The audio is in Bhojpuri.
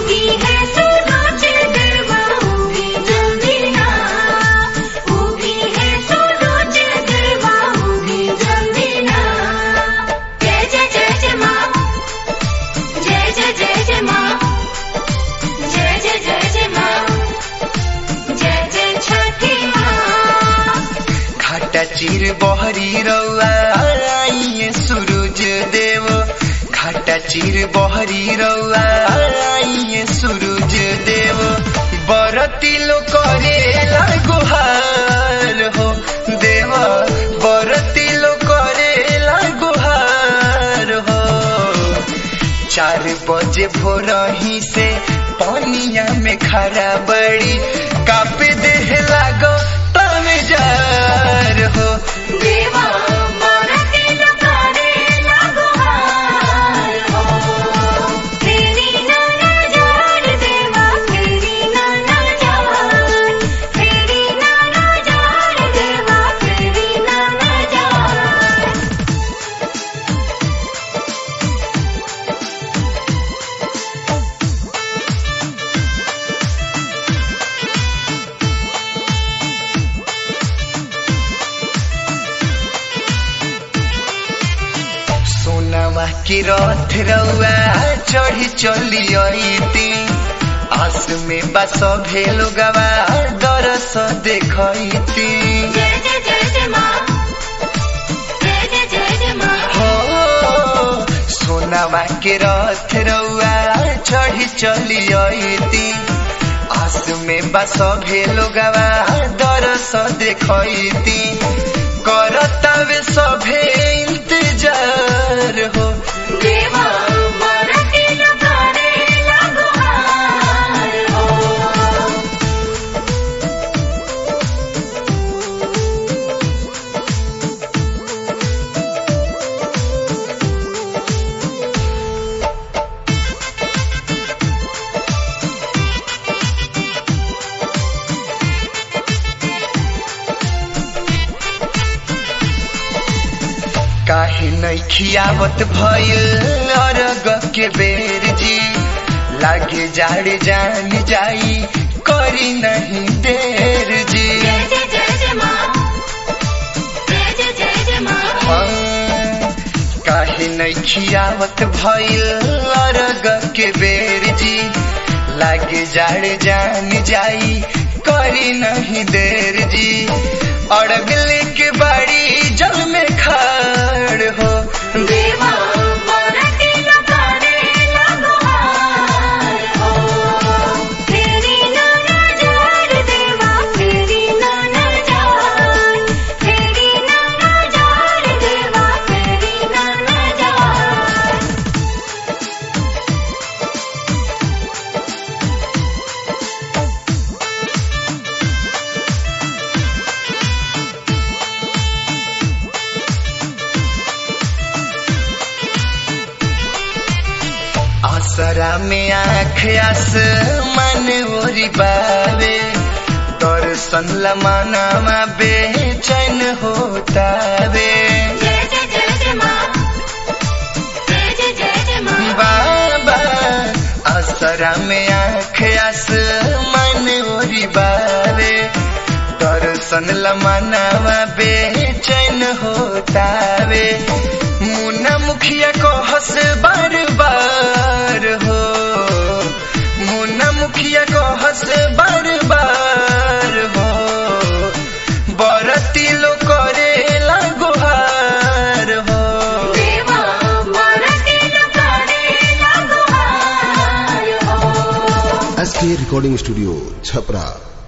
उगी है सूरज देवा उगी जल्दी ना उगी है सूरज देवा उगी जल्दी ना जय जय जय जय माँ जय जय जय जय माँ जय जय जय जय माँ जय जय छठी माँ घाटा चिर बहरी रौआ आइए सूरज देव घाटा चिर बहरी रौआ आइए सूरज देव बरती लो करे गुहार हो देव बरती लो करे गुहार हो चार बजे भोर ही से पानिया में खरा बड़ी कापे देह लागो तमे जार हो देवा बरती लकारे लगोहार हो फेरी ना नजार देवा फेरी ना नजार फेरी ना नजार देवा फेरी ना नजार सोनावा की रथ रउआ चढ़ी चली अइती आस में बस भेलो गवा दरस देखैती जय जय जय जय माँ जय जय जय जय माँ हो सोनावा के रथ रउआ चढ़ी चली अइती आस में बस भेलो गवा दरस देखैती करतावे सभे इंतजार हो देवा बरती लकारे लगोहार हो काहे नहीं खियावत भइल अरग के बेर जी लागे जाड़ जान जाई करी नहीं देर जी जय जय जय जय माँ जय जय जय जय माँ हाँ, काहे नहीं खियावत भइल अरग के बेर जी लागे जाड़ जान जाई करी नहीं देर जी अड़गले के बाड़ी जल में खाड़ हो देवा बरती लकारे लगोहार हो फेरी ना नजार देवा फेरी ना नजार फेरी ना नजार देवा फेरी ना नजार आसरा में आँख आस मन ओरी बावे दर्शन लमानामा बेचैन होतावे जय जय जय जय माँ जय जय जय जय माँ बाबा आसरा में आँख आस मन ओरी बावे दर्शन लमानामा बेचैन होतावे मुन्ना मुखिया को हंस बार बार हो मुन्ना मुखिया को हंस बार बार हो बरती लो करे गुहार हो देवा बरती लकारे लगोहार हो एस के रिकॉर्डिंग स्टूडियो छपरा